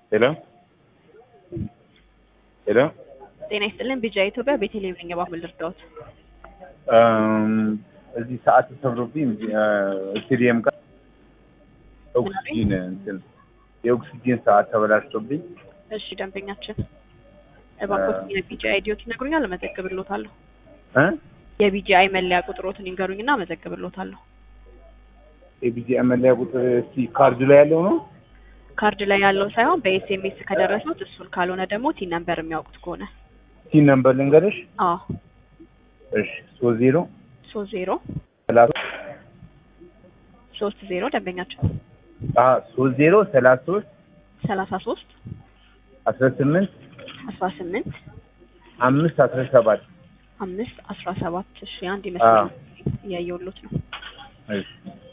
ሄሎ ሄሎ ጤና ይስጥልን ቢጃ ኢትዮጵያ ቤተልሔም ነኝ። እባክዎ ልርዳዎት? እዚህ ሰዓት ተሰብሮብኝ ስቴዲየም ጋር ኦክሲጂን እንትን የኦክሲጂን ሰዓት ተበላሽቶብኝ እሺ ደንበኛችን እባክዎት የቢጂአይ አይዲዎት ይነግሩኛል፣ እመዘግብልዎታለሁ። እ የቢጂአይ መለያ ቁጥሮትን ይንገሩኝና እመዘግብልዎታለሁ። የቢጂአይ መለያ ቁጥር እስኪ ካርዱ ላይ ያለው ነው። ካርድ ላይ ያለው ሳይሆን በኤስኤምኤስ ከደረሱት እሱን፣ ካልሆነ ደግሞ ቲን ነምበር የሚያውቁት ከሆነ ሲን ነምበር ልንገርሽ። አዎ እሺ ሶስት ዜሮ ሶስት ዜሮ ሰላሳ ሶስት ዜሮ ደንበኛችን አ ሶስት ዜሮ ሰላሳ ሶስት ሰላሳ ሶስት አስራ ስምንት አስራ ስምንት አምስት አስራ ሰባት አምስት አስራ ሰባት እሺ አንድ ይመስላል እያየሁሎት ነው። እሺ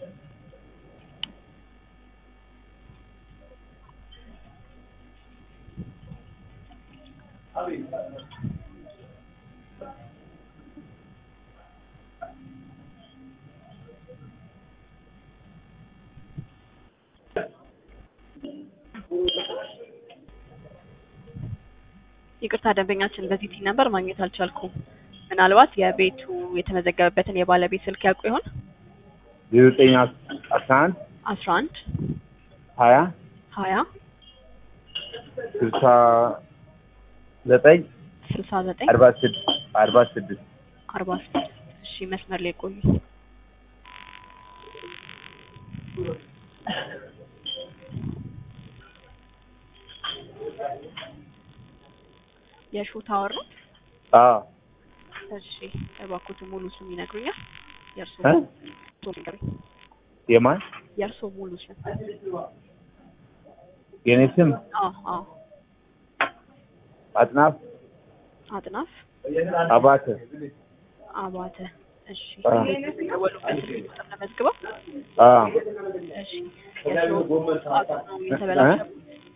ይቅርታ ደንበኛችን በዚህ ቲን ነምበር ማግኘት አልቻልኩም። ምናልባት የቤቱ የተመዘገበበትን የባለቤት ስልክ ያውቁ ይሆን? ዜሮ ዘጠኝ አስራ አንድ አስራ አንድ ሀያ ሀያ ስልሳ ዘጠኝ ስልሳ ዘጠኝ አርባ ስድስት አርባ ስድስት አርባ ስድስት እሺ መስመር ላይ ቆዩ። የሾ ታወር ነው? አዎ እሺ እባክዎት ሙሉ ስም ይነግሩኛል? የእርሶ እ ሙሉ ይንገሩኝ። የማን የእርሶ ሙሉ ስም? የኔ ስም አዎ አዎ አጥናፍ አጥናፍ አባተ አባተ እሺ አ የደወሉበት ስልክ ቁጥር ተመዝግበው አ እሺ የሾ ሰዓቱ ነው የተበላሸበት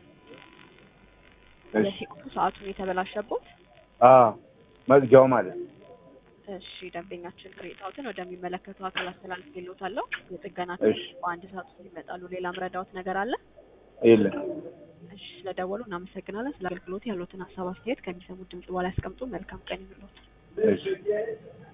እሺ የሲቁ ሰዓቱን የተበላሸበት አ መግጃው ማለት ነው። እሺ ደንበኛችን ቅሬታዎትን ወደሚመለከቱ አካል አስተላልፌልዎታለሁ። የጥገና እሺ በአንድ ሰዓት ውስጥ ይመጣሉ። ሌላ ምረዳዎት ነገር አለ? የለም እሺ ስለደወሉ እናመሰግናለን። ስለ አገልግሎት ያሉትን ሀሳብ አስተያየት ከሚሰሙት ድምጽ በኋላ ያስቀምጡ። መልካም ቀን ይሁንልዎት። እሺ